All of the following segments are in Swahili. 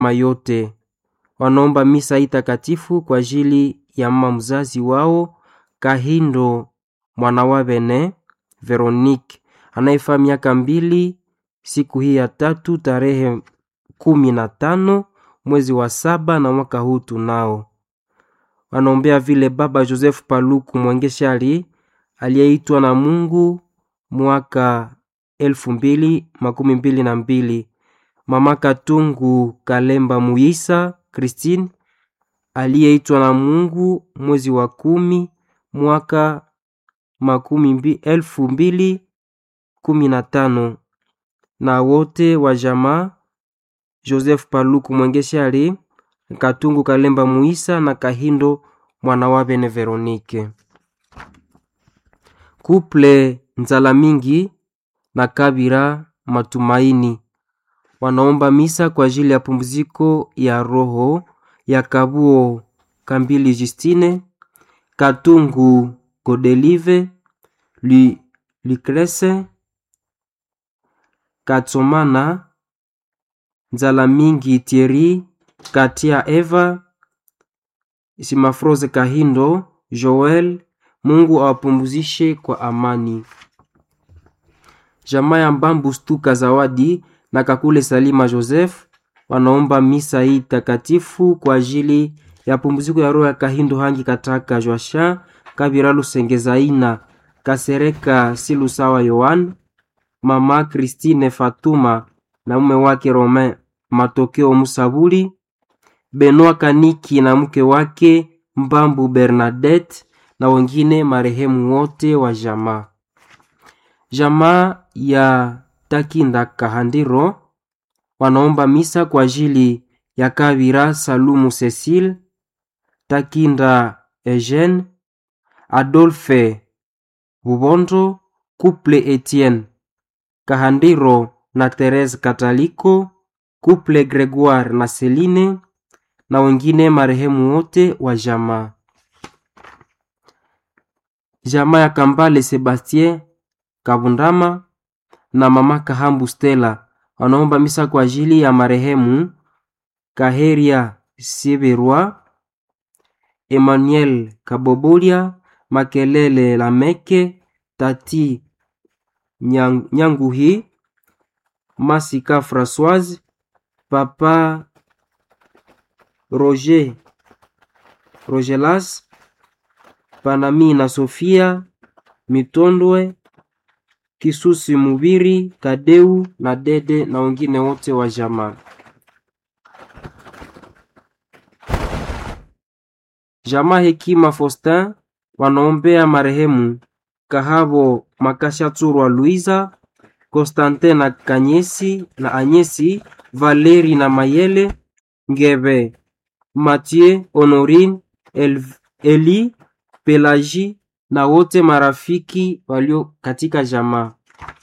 mayote wanaomba misa hii takatifu kwa ajili ya mama mzazi wao Kahindo mwana wa Bene Veronique anayefaa miaka mbili siku hii ya tatu tarehe kumi na tano mwezi wa saba na mwaka huu tunao. Wanaombea vile baba Joseph Paluku Mwengeshali aliyeitwa na Mungu mwaka elfu mbili makumi mbili na mbili mama Katungu Kalemba Muisa Christine aliyeitwa na Mungu mwezi wa kumi mwaka makumi mbi, elfu mbili kumi na tano na wote wa jamaa Joseph Paluku Mwengeshali Katungu Kalemba Muisa na Kahindo mwana wa Bene Veronike. Kuple Nzala Mingi na Kabira Matumaini wanaomba misa kwa ajili ya pumziko ya roho ya Kabuo Kambili Justine Katungu Godelive Lucrece Katsomana Nzala Mingi Thierry Katia Eva Simafroze Kahindo Joel Mungu awapumzishe kwa amani. Jamaa ya Mbambu Stuka Zawadi na Kakule Salima Joseph wanaomba misa hii takatifu kwa ajili ya pumziko ya roho ya Kahindo Hangi Kataka Joasha Kabira Lusengezaina Kasereka Silusawa Yohan mama Christine Fatuma na mume wake Romain Matokeo Musabuli Benoit Kaniki na mke wake Mbambu Bernadette na wengine marehemu wote wa jamaa. Jamaa ya Takinda Kahandiro wanaomba misa kwa ajili ya Kabira Salumu Cecile, Takinda Eugene, Adolphe Bubondo, Couple Etienne Kahandiro na Therese Kataliko, Couple Gregoire na Celine na wengine marehemu wote wa jamaa. Jamaa ya Kambale Sebastien Kabundama na mama Kahambu Stella wanaomba misa kwa ajili ya marehemu Kaheria Siberwa, Emmanuel Kabobolia, Makelele Lameke, Tati Nyang, Nyanguhi, Masika Françoise, Papa Roger Rogelas, Panami na Sofia Mitondwe, Kisusi Mubiri, Tadeu na Dede na wengine wote wa jamaa. Jamaa Hekima Faustin wanaombea marehemu Kahabo Makashaturwa Luiza, Constantin na Kanyesi na Anyesi, Valeri na Mayele, Ngebe, Mathieu, Honorine, El, Eli, Pelagie na wote marafiki walio katika jamaa.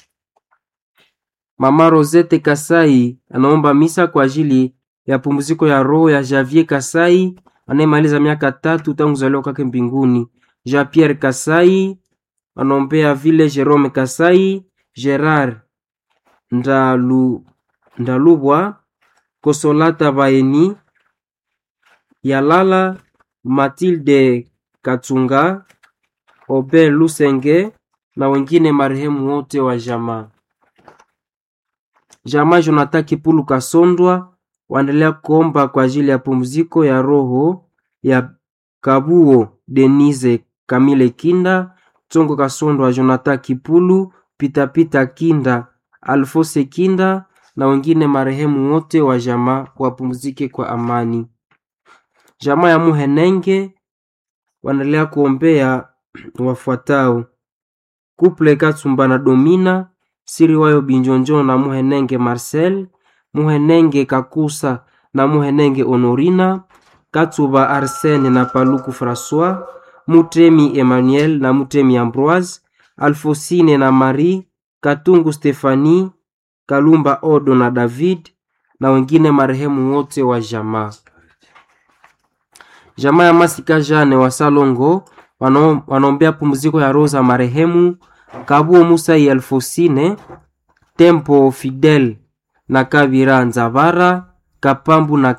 Mama Rosette Kasai anaomba misa kwa ajili ya pumziko ya roho ya Javier Kasai anayemaliza miaka tatu tangu kuzaliwa kwake mbinguni. Jean Pierre Kasai anaombea vile Jerome Kasai, Gerard Ndalu, Ndalubwa, Kosolata Baeni, Yalala, Matilde Katunga, Obe Lusenge na wengine marehemu wote wa jamaa. Jamaa Jonathan Kipulu Kasondwa waendelea kuomba kwa ajili ya pumziko ya roho ya Kabuo Denise Kamile Kinda, Tsongo Kasondwa, Jonathan Kipulu, Pitapita Kinda, Alfose Kinda na wengine marehemu wote wa jamaa wapumzike kwa amani. Jamaa ya Muhenenge wanaendelea kuombea wafuatao: Kuple Katsumba na Domina Siri wayo Binjonjo na Muhenenge Marcel, Muhenenge Kakusa na Muhenenge Honorina, Katsuba Arsene na Paluku François, Mutemi Emmanuel na Mutemi Ambroise, Alfosine na Marie, Katungu Stefani, Kalumba Odo na David na wengine marehemu wote wa jamaa. Jamaa ya Masika Jane wa Salongo wano- wanaombea pumziko ya roho za marehemu Kabuo Musa Alfosine, Tempo Fidel na Kabira Nzavara, Kapambu na